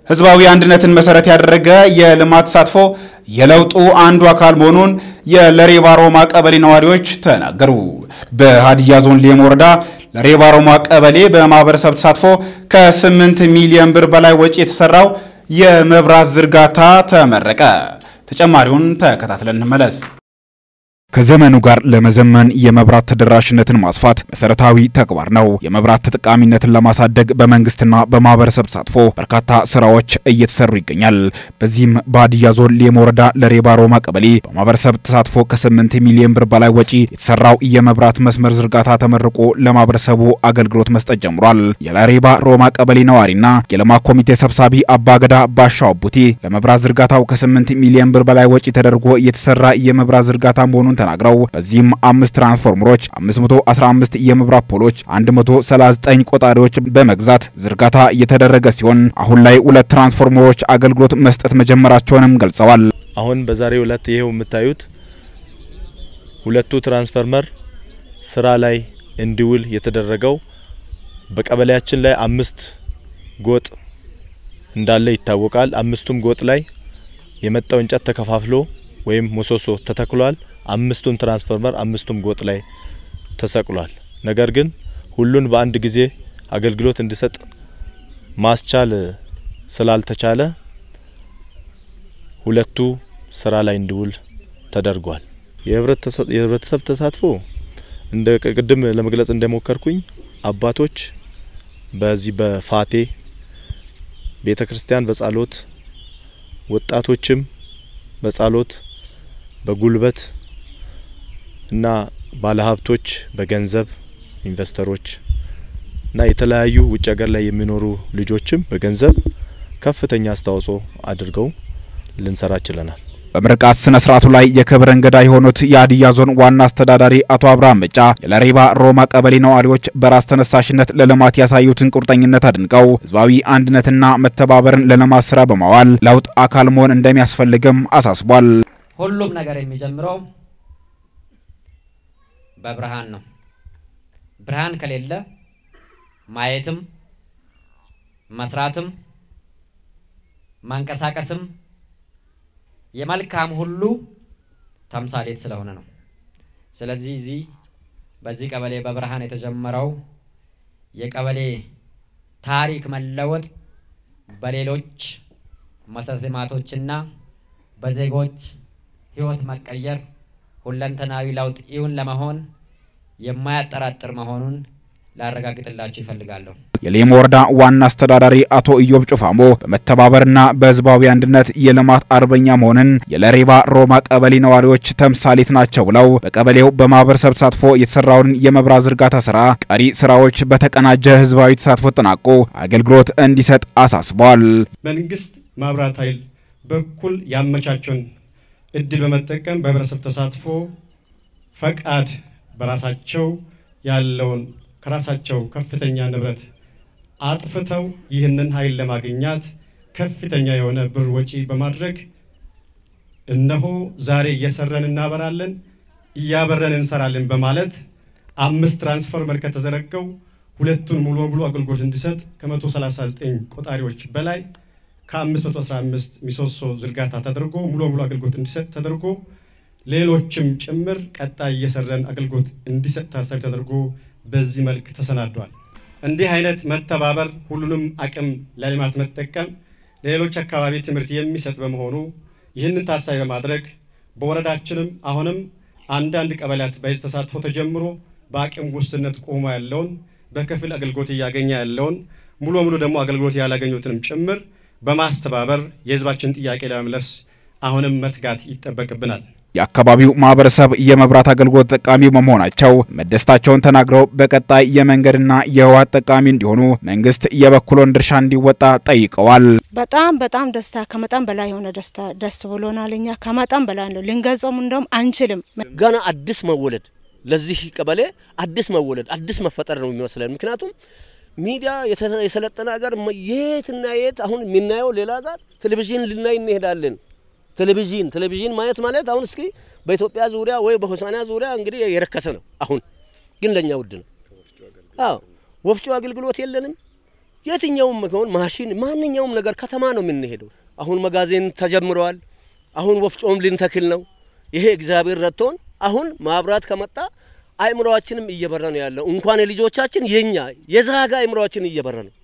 ህዝባዊ አንድነትን መሰረት ያደረገ የልማት ተሳትፎ የለውጡ አንዱ አካል መሆኑን የለሬባ ሮማ ቀበሌ ነዋሪዎች ተናገሩ። በሀዲያ ዞን ሌሞ ወረዳ ለሬባ ሮማ ቀበሌ በማህበረሰብ ተሳትፎ ከ8 ሚሊዮን ብር በላይ ወጪ የተሰራው የመብራት ዝርጋታ ተመረቀ። ተጨማሪውን ተከታትለን እንመለስ። ከዘመኑ ጋር ለመዘመን የመብራት ተደራሽነትን ማስፋት መሰረታዊ ተግባር ነው። የመብራት ተጠቃሚነትን ለማሳደግ በመንግስትና በማህበረሰብ ተሳትፎ በርካታ ስራዎች እየተሰሩ ይገኛል። በዚህም በሀዲያ ዞን ሌሞ ወረዳ ለሬባ ሮማ ቀበሌ በማህበረሰብ ተሳትፎ ከ8 ሚሊዮን ብር በላይ ወጪ የተሰራው የመብራት መስመር ዝርጋታ ተመርቆ ለማህበረሰቡ አገልግሎት መስጠት ጀምሯል። የለሬባ ሮማ ቀበሌ ነዋሪና የልማት ኮሚቴ ሰብሳቢ አባገዳ ባሻው ቡቴ ለመብራት ዝርጋታው ከ8 ሚሊዮን ብር በላይ ወጪ ተደርጎ የተሰራ የመብራት ዝርጋታ መሆኑን ተናግረው በዚህም አምስት ትራንስፎርመሮች፣ 515 የመብራት ፖሎች፣ 139 ቆጣሪዎች በመግዛት ዝርጋታ እየተደረገ ሲሆን አሁን ላይ ሁለት ትራንስፎርመሮች አገልግሎት መስጠት መጀመራቸውንም ገልጸዋል። አሁን በዛሬው ዕለት ይሄው የምታዩት ሁለቱ ትራንስፎርመር ስራ ላይ እንዲውል የተደረገው በቀበሌያችን ላይ አምስት ጎጥ እንዳለ ይታወቃል። አምስቱም ጎጥ ላይ የመጣው እንጨት ተከፋፍሎ ወይም ምሰሶ ተተክሏል። አምስቱም ትራንስፎርመር አምስቱም ጎጥ ላይ ተሰቅሏል። ነገር ግን ሁሉን በአንድ ጊዜ አገልግሎት እንዲሰጥ ማስቻል ስላልተቻለ ሁለቱ ስራ ላይ እንዲውል ተደርጓል። የህብረተሰብ ተሳትፎ እንደ ቅድም ለመግለጽ እንደሞከርኩኝ አባቶች በዚህ በፋቴ ቤተ ክርስቲያን በጸሎት ወጣቶችም በጸሎት በጉልበት እና ባለሀብቶች በገንዘብ ኢንቨስተሮች እና የተለያዩ ውጭ ሀገር ላይ የሚኖሩ ልጆችም በገንዘብ ከፍተኛ አስተዋጽኦ አድርገው ልንሰራ ችለናል። በምርቃት ስነ ስርዓቱ ላይ የክብር እንግዳ የሆኑት የሀዲያ ዞን ዋና አስተዳዳሪ አቶ አብርሃም መጫ የለሬባ ሮማ ቀበሌ ነዋሪዎች በራስ ተነሳሽነት ለልማት ያሳዩትን ቁርጠኝነት አድንቀው ህዝባዊ አንድነትና መተባበርን ለልማት ስራ በማዋል ለውጥ አካል መሆን እንደሚያስፈልግም አሳስቧል። ሁሉም ነገር የሚጀምረው በብርሃን ነው። ብርሃን ከሌለ ማየትም መስራትም ማንቀሳቀስም የመልካም ሁሉ ተምሳሌት ስለሆነ ነው። ስለዚህ እዚህ በዚህ ቀበሌ በብርሃን የተጀመረው የቀበሌ ታሪክ መለወጥ በሌሎች መሰረተ ልማቶችና በዜጎች ህይወት መቀየር ሁለንተናዊ ለውጥ እውን ለመሆን የማያጠራጥር መሆኑን ላረጋግጥላችሁ ይፈልጋለሁ። የሌሞ ወረዳ ዋና አስተዳዳሪ አቶ ኢዮብ ጩፋሞ በመተባበርና በህዝባዊ አንድነት የልማት አርበኛ መሆንን የለሬባ ሮማ ቀበሌ ነዋሪዎች ተምሳሌት ናቸው ብለው በቀበሌው በማህበረሰብ ተሳትፎ የተሰራውን የመብራት ዝርጋታ ስራ ቀሪ ስራዎች በተቀናጀ ህዝባዊ ተሳትፎ ተጠናቆ አገልግሎት እንዲሰጥ አሳስበዋል። መንግስት ማብራት ኃይል በኩል ያመቻቸውን እድል በመጠቀም በህብረተሰብ ተሳትፎ ፈቃድ በራሳቸው ያለውን ከራሳቸው ከፍተኛ ንብረት አጥፍተው ይህንን ኃይል ለማግኘት ከፍተኛ የሆነ ብር ወጪ በማድረግ እነሆ ዛሬ እየሰረን እናበራለን፣ እያበረን እንሰራለን በማለት አምስት ትራንስፎርመር ከተዘረገው ሁለቱን ሙሉ በሙሉ አገልግሎት እንዲሰጥ ከ139 ቆጣሪዎች በላይ ከ515 ሚሶሶ ዝርጋታ ተደርጎ ሙሉ በሙሉ አገልግሎት እንዲሰጥ ተደርጎ ሌሎችም ጭምር ቀጣይ እየሰረን አገልግሎት እንዲሰጥ ታሳቢ ተደርጎ በዚህ መልክ ተሰናዷል። እንዲህ አይነት መተባበር ሁሉንም አቅም ለልማት መጠቀም ለሌሎች አካባቢ ትምህርት የሚሰጥ በመሆኑ ይህንን ታሳቢ በማድረግ በወረዳችንም አሁንም አንዳንድ ቀበሌያት በህዝብ ተሳትፎ ተጀምሮ በአቅም ውስንነት ቆሞ ያለውን በክፍል አገልግሎት እያገኘ ያለውን ሙሉ በሙሉ ደግሞ አገልግሎት ያላገኙትንም ጭምር በማስተባበር የህዝባችን ጥያቄ ለመመለስ አሁንም መትጋት ይጠበቅብናል። የአካባቢው ማህበረሰብ የመብራት አገልግሎት ተጠቃሚ በመሆናቸው መደሰታቸውን ተናግረው በቀጣይ የመንገድና የውሃ ተጠቃሚ እንዲሆኑ መንግስት የበኩሉን ድርሻ እንዲወጣ ጠይቀዋል። በጣም በጣም ደስታ ከመጠን በላይ የሆነ ደስታ ደስ ብሎናል። እኛ ከመጠን በላይ ነው፣ ልንገልጾም እንደውም አንችልም። ገና አዲስ መወለድ ለዚህ ቀበሌ አዲስ መወለድ አዲስ መፈጠር ነው የሚመስለን። ምክንያቱም ሚዲያ የሰለጠነ ሀገር የትና የት አሁን የምናየው ሌላ ጋር ቴሌቪዥን ልናይ እንሄዳለን። ቴሌቪዥን ቴሌቪዥን ማየት ማለት አሁን እስኪ በኢትዮጵያ ዙሪያ ወይ በሆሳና ዙሪያ እንግዲህ የረከሰ ነው። አሁን ግን ለኛ ውድ ነው። አዎ ወፍጮ አገልግሎት የለንም። የትኛውም መሆን ማሽን ማንኛውም ነገር ከተማ ነው የምንሄደው። አሁን መጋዘን ተጀምረዋል። አሁን ወፍጮም ልንተክል ነው። ይሄ እግዚአብሔር ረድቶን አሁን ማብራት ከመጣ አእምሮአችንም እየበራ ነው ያለው። እንኳን የልጆቻችን የኛ የዛጋ አእምሮአችን እየበራ ነው።